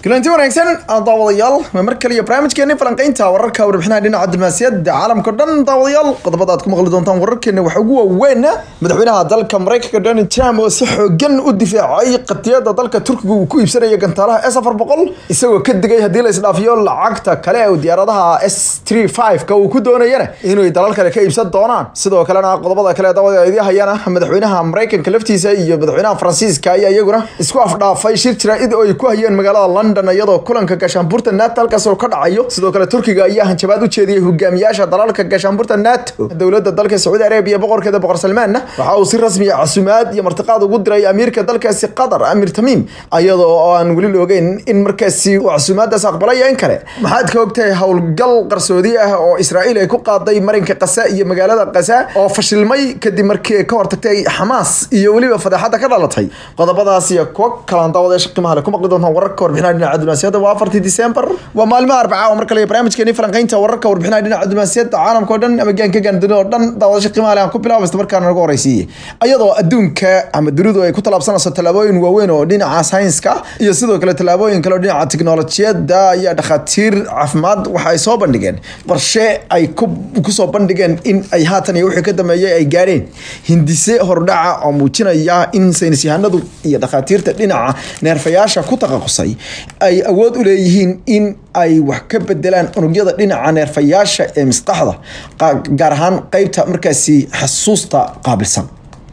kulanti wanaagsan daawadayaal waa mar kale iyo barnaamijkeeni falanqeynta wararka warbixinaha dhinaca diblomaasiyadda caalamka o dhan daawadayaal qodobada aad ku maqli doontaan wararkeena waxaa ugu waaweyn madaxweynaha dalka maraykanka donald trump oo si xoogan u difaacay qadiyada dalka turkiga uu ku iibsanaya gantaalaha s afar boqol isagoo ka digay haddii la isdhaafiyo lacagta kale ee diyaaradaha s three five ka uu ku doonayana inay dalal kale ka iibsan doonaan sidoo kalena qodobada kale daawada idii hayana madaxweynaha maraykanka laftiisa iyo madaxweynaha faransiiska ayaa iyaguna isku afdhaafay shir jaraa'id oo ay ku hayeen magaalada london iyadoo kulanka gaashaanbuurta nato halkaas oo ka dhacayo sidoo kale turkiga ayaa hanjabaad u jeediyey hogaamiyaasha dalalka gaashaanbuurta nato dowladda dalka sacuudi arabiya boqorkeeda boqor salmaanna waxa uu si rasmiya casumaad iyo martiqaad ugu diray amiirka dalkaasi qatar amir tamiim iyadoo oo aan weli la ogeyn in markaasi uu casumaadaas aqbalaya in kale maxaad ka ogtahay howlgal qarsoodi ah oo israa'iil ay ku qaaday marinka qasa iyo magaalada qasa oo fashilmay kadib markii ay ka hortagtay xamaas iyo weliba fadeexada ka dhalatay qodobadaas iyo kuwa kalaan daawadayaasha qiimaha leh ku maqli doontaan wararka warbixinaha dhinaca diblomaasiyadda waa afartii disembar waa maalmaha arbaca oo mar kale barnaamijkeeni falanqeynta wararka warbixinaha dhinaca diblomaasiyadda caalamka oo dhan ama gaanka gaandunida oo dhan daawadasha qiimaha leh aan ku bilaabo isla markaana nagu horeysiiyey iyadoo adduunka ama dunidu ay ku tallaabsanayso tallaabooyin waaweyn oo dhinaca saynska iyo sidoo kale tallaabooyin kale oo dhinaca tiknolojiyadda iyo dhakhaatiir caafimaad waxa ay soo bandhigeen qorshe ay kusoo bandhigeen in ay haatan iyo wixii ka dambeeyay ay gaareen hindise hordhaca oo muujinaya in saynis yahanadu iyo dhakhaatiirta dhinaca neerfayaasha ku taqasusay ay awood u leeyihiin in ay wax ka bedelaan unugyada dhinaca neerfayaasha ee maskaxda gaar ahaan qeybta markaasi xasuusta qaabilsan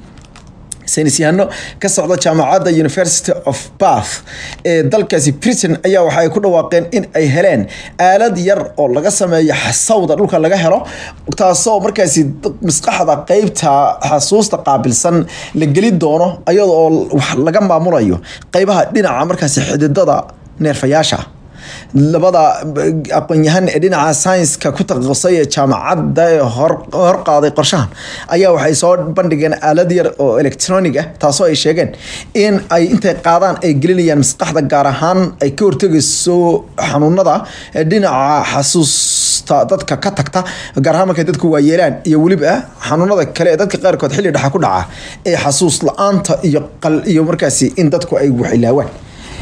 saynisyahano ka socda jaamacadda university of bath ee dalkaasi britain ayaa waxa ay ku dhawaaqeen in ay heleen aalad yar oo laga sameeyo xasawda dhulka laga helo taasoo markaasi maskaxda qeybta xasuusta qaabilsan la geli doono iyada oo wax laga maamulayo qeybaha dhinaca markaasi xididada neerfayaasha labada aqoon-yahan ee dhinaca saynska ku taqasusay ee jaamacadda ee horqaaday qorshahan ayaa waxay soo bandhigeen aalad yar oo electronic ah taasoo ay sheegeen in ay intay qaadaan ay gelinayaan maskaxda gaar ahaan ay ka hortegayso xanuunada dhinaca xasuusta dadka ka tagta gaar ahaan markay dadku waayeelaan iyo weliba xanuunada kale ee dadka qaarkood xilli dhexa ku dhaca ee xasuus la-aanta iyo qal iyo markaasi in dadku ay waxilaawaan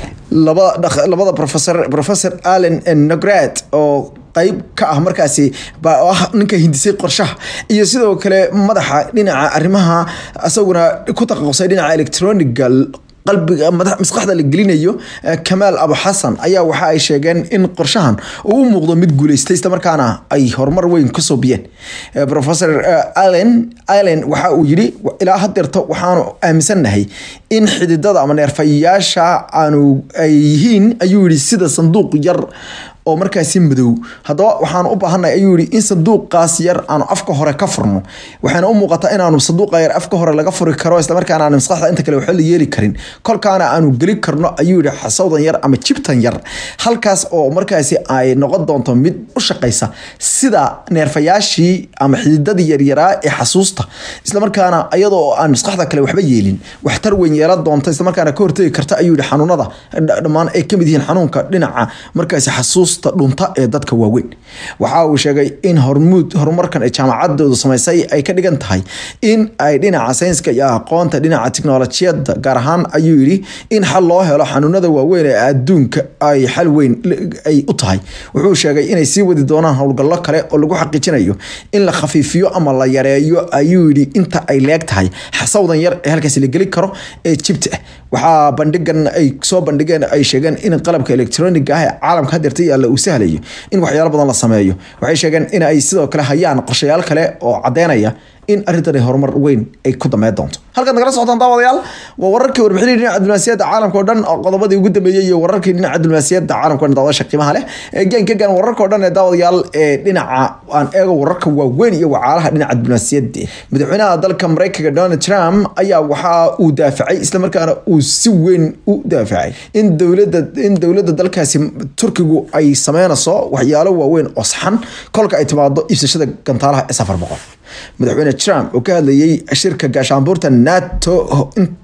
labada professor professor allen nograd oo qeyb ka ah markaasi ah ninka hindisay qorshaha iyo sidoo kale madaxa dhinaca arrimaha isaguna ku taqasusay dhinaca electroniga qalbiga maskaxda la gelinayo kamaal abu xasan ayaa waxa ay sheegeen in qorshahan uu u muuqdo mid guuleystay isla markaana ay horumar weyn ka soo biyeen professor allen allen waxa uu yidhi ilaa hadeerto waxaanu aaminsannahay in xididada ama neerfayaasha aanu ay yihiin ayuu yidhi sida sanduuq yar oo markaasi madow haddaba waxaanu u baahanay ayuu yihi in sanduuqaas yar aanu afka hore ka furno waxayna u muuqataa inaanu sanduuqa yar afka hore laga furi karo islamarkaana aanu maskaxda inta kale waxba la yeeli karin kolkaana aanu geli karno ayuu yihi xasawdan yar ama jibtan yar halkaas oo markaasi ay noqon doonto mid u shaqaysa sida neerfayaashii ama xididadii yaryaraa ee xasuusta islamarkaana iyadoo aan maskaxda kale waxba yeelin waxtar weyn yeelan doonta islamarkaana ka hortegi karta ayuu yihi xanuunada dhammaan ay kamid yihiin xanuunka dhinaca markaasi xasuus dhunta ee dadka waaweyn waxa uu sheegay in hormuud horumarkan ee jaamacadoodu samaysay ay ka dhigan tahay in ay dhinaca saynska iyo aqoonta dhinaca tiknolojiyadda gaar ahaan ayuu yidhi in xal loo helo xanuunada waaweyn ee adduunka ay xal weyn ay u tahay wuxuu sheegay inay sii wadi doonaan howlgallo kale oo lagu xaqiijinayo in la khafiifiyo ama la yareeyo ayuu yidhi inta ay leeg tahay xasawdan yar ee halkaasi la geli karo ee jibta ah waxaa bandhigan ay soo bandhigeen ay sheegeen in qalabka electroniga ah ee caalamka hadeerta yaalla uu sahlayo in waxyaalo badan la sameeyo waxay sheegeen in ay sidoo kale hayaan qorshayaal kale oo caddeynaya in arrintani horumar weyn ay ku dameyn doonto halkaad nagala socotaan daawadayaal waa wararkii warbixinii dhinaca diblomaasiyadda caalamka o dhan oo qodobadii ugu dambeeyey iyo wararkii dhinaca diblomaasiyadda caalamka o dhan daawadasha qiimaha leh ee gaanka gaan wararka o dhan ee daawadayaal ee dhinaca aan eego wararka waaweyn iyo wacaalaha dhinaca diblomaasiyadda madaxweynaha dalka maraykanka donald trump ayaa waxa uu daafacay islamarkaana uu si weyn u daafacay in dowladda in dowladda dalkaasi turkigu ay sameynayso waxyaalo waaweyn oo saxan kolka ay timaado iibsashada gantaalaha ee safar boqol madaxweyne trump oo ka hadlayay shirka gaashaanbuurta nato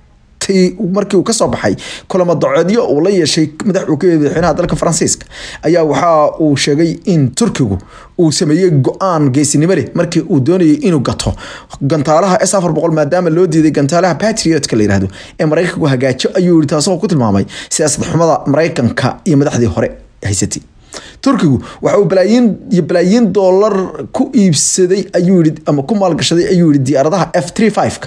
tii markii uu kasoo baxay kulamo dacoodyo uu la yeeshay madaxweynaha dalka faransiiska ayaa waxa uu sheegay in turkigu uu sameeyey go-aan geesinimo leh markii uu doonayay inuu gato gantaalaha s afar boqol maadaama loo diiday gantaalaha patriotka la yihahdo ee maraykanku hagaajo ayuu yihi taasoo ku tilmaamay siyaasad xumada maraykanka iyo madaxdii hore haysatay turkigu waxa uu balaayiin iyo balaayiin doolar ku iibsaday ayuu yihi ama ku maalgashaday ayuu yihi diyaaradaha f three five-ka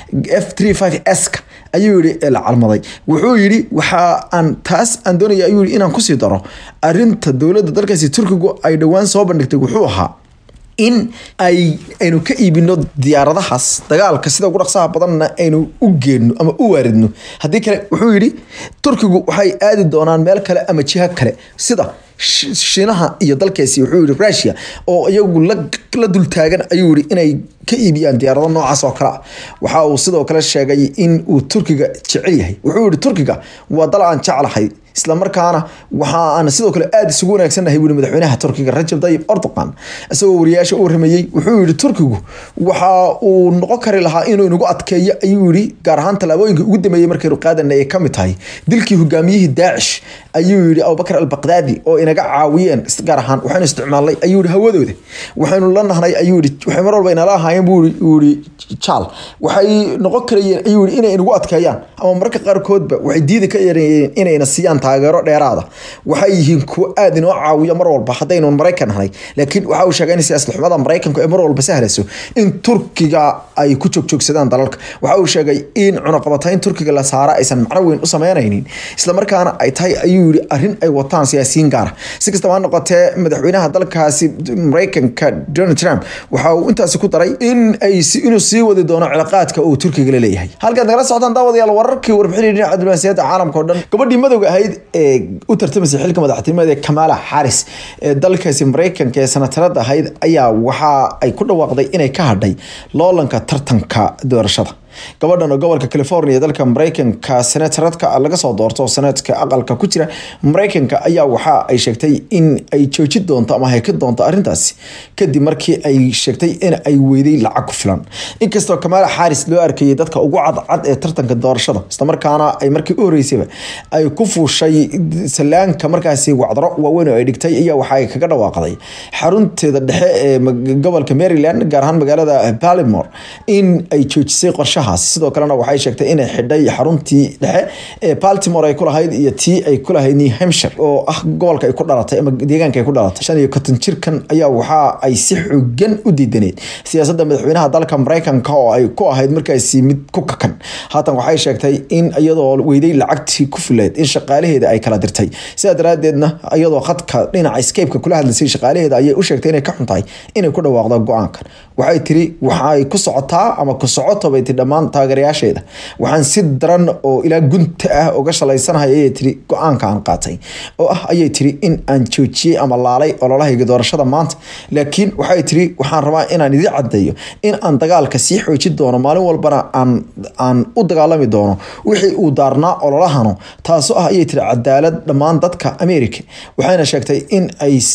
f three five s-ka ayuu yihi ee la calmaday wuxuu yihi waxa aan taas aan doonaya ayuu yihi inaan kusii daro arinta dowladda dalkaasi turkigu ay dhowaan soo bandhigtay wuxuu ahaa in ay aynu ka iibino diyaaradahaas dagaalka sida ugu dhaqsaha badanna aynu u geenno ama u waaridno haddii kale wuxuu yidhi turkigu waxay aadi doonaan meel kale ama jiha kale sida shiinaha iyo dalkaasi wuxuu yihi rusia oo iyagu la dultaagan ayuu yihi inay ka iibiyaan diyaarado noocaas oo kale ah waxa uu sidoo kale sheegay in uu turkiga jecel yahay wuxuu yihi turkiga waa dal aan jeclahay islamarkaana waxa aan sidoo kale aada isugu wanaagsannahay wuli madaxweynaha turkiga rajab tayyib erdogan isagoo wariyaasha u waramayey wuxuu yihi turkigu waxa uu noqon kari lahaa inuu inagu adkeeyo ayuu yihi gaar ahaan tallaabooyinka ugu dambeeyey markaynu qaadana ay kamid tahay dilkii hogaamiyihii daacish ayuu yihi abubakar albaqdaadi oo inaga caawiyeen gaar ahaan waxaynu isticmaalnay ayuu yihi hawadooda waxaynu la nahnay ayuu yihi waxay mar walba inala ahaayeen buu yihi jaal waxay noqon karayeen ayuu yihi inay inagu adkeeyaan ama mararka qaarkoodba waxay diidi ka yarayeen inayna siiyaan taageero dheeraada waxay yihiin kuwo aada inoo caawiya mar walba haddaynu maraykan nahay laakiin waxa uu sheegay in siyaasad xumada maraykanku ee mar walba sahlayso in turkiga ay ku joogjoogsadaan dalalka waxa uu sheegay in cunaqabatayn turkiga la saara aysan macno weyn u sameynaynin islamarkaana ay tahay ayuu yihi arrin ay wataan siyaasiyiin gaara si kastaba ha noqotee madaxweynaha dalkaasi maraykanka donald trump waxa uu intaasi ku daray in ay inuu sii wadi doono cilaaqaadka uu turkiga la leeyahay halkaad nagala socotaan daawadayaal wararkii warbixinay dhinaca diblomaasiyadda caalamka oo dhan gabadhii madowga ahayd ee u tartamaysay xilka madaxtinimada ee kamala xaris ee dalkaasi maraykanka ee sanatarada ahayd ayaa waxa ay ku dhawaaqday inay ka hadhay loolanka tartanka doorashada gabadhan oo gobolka california dalka maraykanka senataradka laga soo doorto oo senatka aqalka ku jira maraykanka ayaa waxa ay sheegtay in ay jooji doonto ama hayka doonto arrintaasi kadib markii ay sheegtay in ay weyday lacag ku filan inkastoo kamaala xaaris loo arkayay dadka ugu cadcad ee tartanka doorashada islamarkaana ay markii u horeysayba ay ku fuushay salaanka markaasi wacdaro waaweyn oo ay dhigtay ayaa waxa ay kaga dhawaaqday xarunteeda dhexe ee gobolka maryland gaar ahaan magaalada baltimore in ay joojisay qorshaha sidoo kalena waxay sheegtay inay xidhay xaruntii dhexe ee baltimore ay kulahayd iyo tii ay kulahayd new hampshire oo ah gobolka ay ku dhalatay ama deegaanka ay ku dhalatay shan iyo konton jirkan ayaa waxa ay si xooggan u diidaneed siyaasadda madaxweynaha dalka maraykanka oo ay ku ahayd markaasi mid ku kakan haatan waxay sheegtay in iyadoo weyday lacagtii ku fileed in shaqaalaheeda ay kala dirtay sidaa daraadeedna iyadoo khadka dhinaca scape-ka kula hadlaysay shaqaalaheeda ayay u sheegtay inay ka xuntahay inay ku dhawaaqdo go-aankan waxay tiri waxay ku socotaa ama ku socoto bay tii dhammaan taageerayaasheeda waxaan si daran oo ilaa gunta ah uga shalaysanahay ayay tiri go-aanka aan qaatay oo ah ayay tiri in aan joojiyey ama laalay ololahayga doorashada maanta laakiin waxay tiri waxaan rabaa inaan idin caddeeyo in aan dagaalka sii xoojin doono maalin walbana aan aan u dagaalami doono wixii uu daarnaa ololahano taasoo ah ayay tiri cadaalad dhammaan dadka america waxayna sheegtay in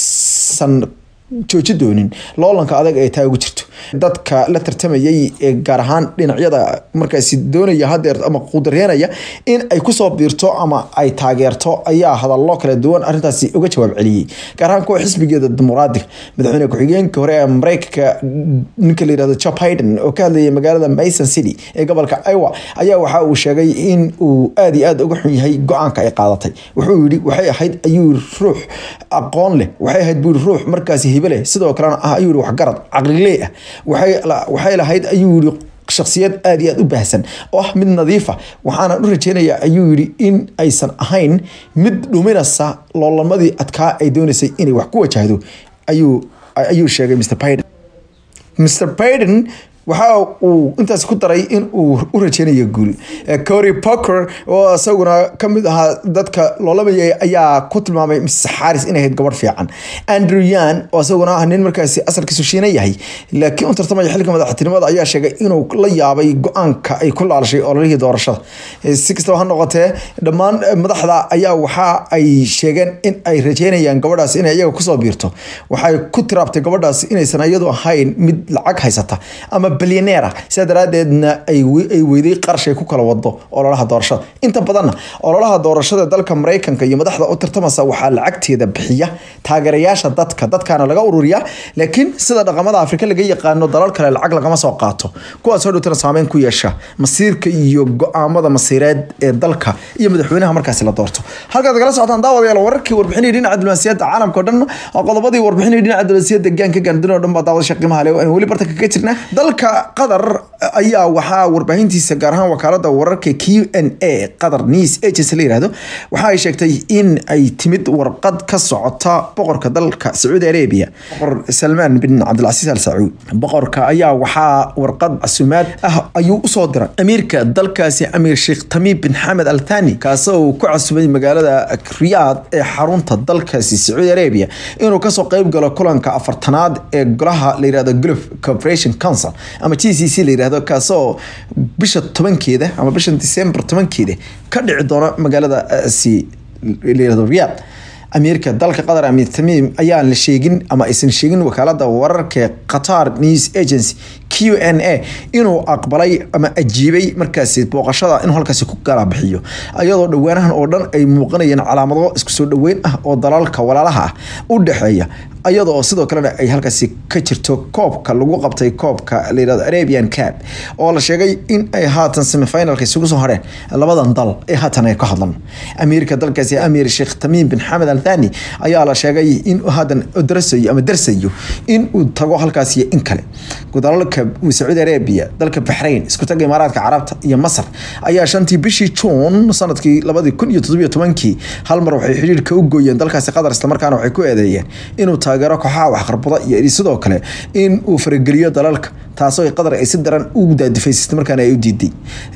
aysan jooji doonin loolanka adag ee taa ugu jirto dadka la tartamayay ee gaar ahaan dhinacyada markaasi doonaya hadeer ama qudareynaya in ay kusoo biirto ama ay taageerto ayaa hadallo kala duwan arrintaasi uga jawaab celiyey gaar ahaan kuwa xisbigeeda dimuqraadiga madaxweyne ku-xigeenka hore ee mareykanka ninka la yirahdo joe biden oo ka hadlayay magaalada mason city ee gobolka iowa ayaa waxa uu sheegay in uu aada iyo aada uga xun yahay go-aanka ay qaadatay wuxuu yidhi waxay ahayd ayuu ruux aqoon leh waxay ahayd buu ruux markaasi hibe leh sidoo kalena ah ayuu yihi waxgarad caqlilee ah waxay lahayd ayuu yihi shaksiyad aada iyo aada u baahsan oo ah mid nadiifa waxaana u rajeynayaa ayuu yihi in aysan ahayn mid dhuminaysa loolamadii adkaa ay doonaysay inay wax ku wajahdo ayuu ayuu sheegay mr biden mr biden waxa uu intaas ku daray in uu u rajeynayo guul cory poker oo isaguna kamid ahaa dadka loolamayay ayaa ku tilmaamay mrs xaris inay ahayd gabadh fiican andrew yan oo isaguna ah nin markaasi asalkiisu shiina yahay laakiin u tartamaya xilka madaxtinimada ayaa sheegay inuu la yaabay go-aanka ay ku laalashay ololihii doorashada si kastaba ha noqotee dhammaan madaxda ayaa waxa ay sheegeen in ay rajeynayaan gabadhaas inay iyaga kusoo biirto waxay ku tiraabtay gabadhaas inaysan iyadu ahayn mid lacag haysata ama bilyaneera sidaa daraadeedna ay weyday qarshay ku kala wado ololaha doorashada inta badanna ololaha doorashada dalka maraykanka iyo madaxda u tartamasa waxaa lacagteeda bixiya taageerayaasha dadka dadkaana laga ururiya laakiin sida dhaqamada afrika laga yaqaano dalal kale lacag lagama soo qaato kuwaasoo dhowtana saameyn ku yeesha masiirka iyo go-aamada masiireed ee dalka iyo madaxweynaha markaasi la doorto halkaad kala socotaan daawadayaal wararkii warbixinii dhinaca diblomaasiyadda caalamka o dhan oo qodobadii warbixinii dhinaca diblomaasiyadda gaanka gaandun oo dhan baa daawada qiimaha leh aan weli barta kaga jirna dalka qatar ayaa waxaa warbaahintiisa gaar ahaan wakaalada wararka q n a qatar news agency la yirahdo waxa ay sheegtay in ay timid warqad ka socota boqorka dalka sacuudi arabia boqor salmaan bin cabdilcasiis al sacuud boqorka ayaa waxaa warqad casumaad ah ayuu usoo diray amiirka dalkaasi amiir sheekh tamiim bin xamed al thani kaasoo ku casumay magaalada riyaad ee xarunta dalkaasi sacuudi arabia inuu kasoo qeyb galo kulanka afartanaad ee golaha la yirahdo gulf corporation council ama g c c la yirahdo kaasoo bisha tobankeeda ama bisha december tobankeeda ka dhici doona magaaladaasi la yirahdo riyaad amiirka dalka qatar amiir tamiim ayaan la sheegin ama aysan sheegin wakaalada wararka qatar news agency q n a inuu aqbalay ama ajiibay markaasi booqashada inuu halkaasi ku kala bixiyo ayadoo dhowaanahan oo dhan ay muuqanayeen calaamado isku soo dhoweyn ah oo dalalka walaalaha ah u dhexeeya ayadoo sidoo kalena ay halkaasi ka jirto koobka lagu qabtay koobka layirahdo arabian cab oo la sheegay in ay haatan semifinalka isugu soo hareen labadan dal ee haatan ay ka hadlan amiirka dalkaasi amiir sheekh tamiim bin xamed al thani ayaa la sheegay in haatan darasayo ama darsayo in uu tago halkaasi in kale dalalka sacuudi arabia dalka baxrain isku taga imaaraadka carabta iyo masar ayaa shantii bishii juun sanadkii labadii kun iyo toddobiyo tobankii hal mar waxay xidhiirka u gooyeen dalkaasi qatar islamarkaana waxay ku eedeeyeen inuu taageero kooxaha waxqarbada iyo sidoo kale in uu farageliyo dalalka taasoo qatar ay si daran u daadifaysatay markaana ay u diiday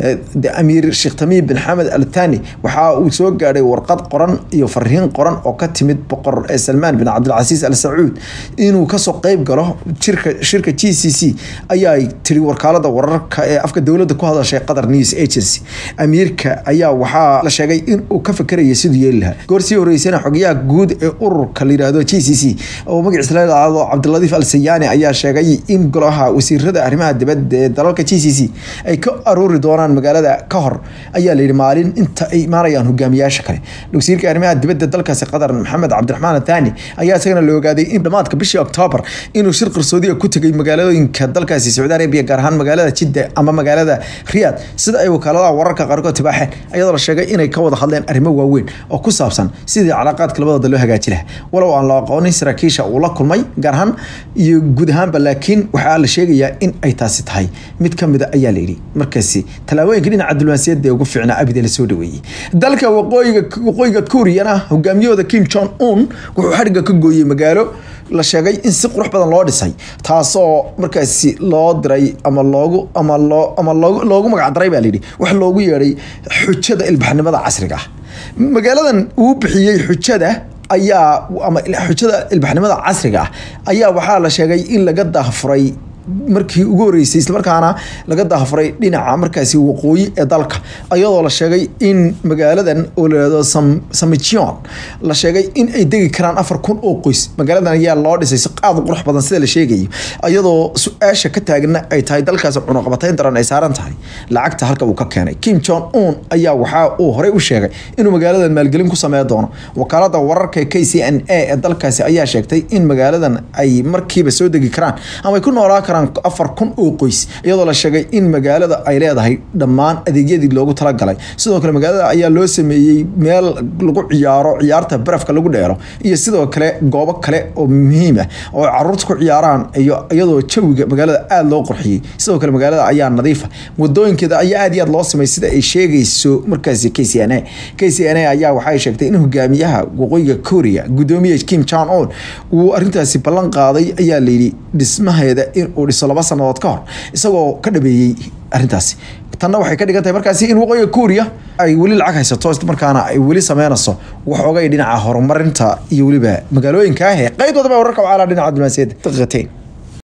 amiir sheekh tamiim bin xamed al thani waxa uu soo gaadhay warqad qoran iyo fariin qoran oo ka timid boqor ee salmaan bin cabdilcasiis al sacuud inuu kasoo qeyb galo jirka shirka g c c ayaa tiri wakaalada wararka ee afka dowladda ku hadashay qatar news agency amiirka ayaa waxaa la sheegay in uu ka fakeraya siduu yeeli lahaa goor sii horeysana xogayaha guud ee ururka la yirahdo g c c oo magaciisa la yidhaahdo cabdiladiif al sayaani ayaa sheegay in golaha wasiirada arrimaha dibadda ee dalalka g c c ay ka aruuri doonaan magaalada ka hor ayaa layidhi maalin inta ay imaanayaan hogaamiyaasha kale wasiirka arrimaha dibadda dalkaasi qatar maxamed cabdiraxmaan athani ayaa isagana la ogaaday in dhammaadka bishii oktoobar inuu shir qarsoodiga ku tegay magaalooyinka dalkaasi sacuudi arabia gaar ahaan magaalada jidda ama magaalada riyaad sida ay wakaaladaha wararka qaarkood tibaaxeen ayadoo la sheegay inay ka wada hadleen arrimo waaweyn oo ku saabsan sidii calaaqaadka labadooda loo hagaaji lahaa walow aan la aqoonin saraakiisha uu la kulmay gaar ahaan iyo guud ahaanba laakiin waxaa la sheegayaa in ay taasi tahay mid ka mida ayaa layidhi markaasi tallaabooyinka dhinaca diblomaasiyadda ee ugu fiicnaa abide la soo dhaweeyey dalka waqooyiga waqooyiga kuuriyana hogaamiyahooda kim jong un wuxuu xadhigga ka gooyey magaalo la sheegay in si qurux badan loo dhisay taasoo markaasi loo diray ama loogu ama loo ama loogu loogu magac daray baa layidhi wax loogu yeedhay xujada ilbaxnimada casriga ah magaaladan uu bixiyey xujada ayaa ama xujada ilbaxnimada casriga ah ayaa waxaa la sheegay in laga daahfuray markii ugu horeysay islamarkaana laga daafuray dhinaca markaasi waqooyi ee dalka ayadoo la sheegay in magaaladan oo layihahdo samijion la sheegay in ay degi karaan afar kun oo qoys magaaladan ayaa loo dhisay si qaad qurux badan sida la sheegayo ayadoo su-aasha ka taagna ay tahay dalkaasi cunuqabatayn daran ay saaran tahay lacagta halka uu ka keenay kim jong un ayaa waxaa uu horey u sheegay inuu magaaladan maalgelin ku sameyn doono wakaalada wararka k c n a ee dalkaasi ayaa sheegtay in magaaladan ay markiiba soo degi karaan ama ay ku noolaa karaan afar kun oo qoys iyadoo la sheegay in magaalada ay leedahay dhammaan adeegyadii loogu talagalay sidoo kale magaalada ayaa loo sameeyey meel lagu ciyaaro ciyaarta barafka lagu dheero iyo sidoo kale goobo kale oo muhiim ah oo caruurta ku ciyaaraan iyo iyadoo jawiga magaalada aada loo qurxiyey sidoo kale magaalada ayaa nadiifa wadooyinkeeda ayaa aad iyo aad loo sameeyey sida ay sheegayso markaasi k c n a k c n a ayaa waxay sheegtay in hogaamiyaha waqooyiga korea gudoomiye kim jong un uu arintaasi ballan qaaday ayaa layidhi dhismaheeda in uu dhiso laba sanadood ka hor isagoo ka dhabeeyey arrintaasi tanna waxay ka dhigan tahay markaasi in waqooyiga kuuriya ay weli lacag haysato islamarkaana ay weli sameynayso waxoogay dhinaca horumarinta iyo weliba magaalooyinka ah ee qeybdoodaba wararka wacaalaa dhinaca diblomaasiyadda daqiiqateyn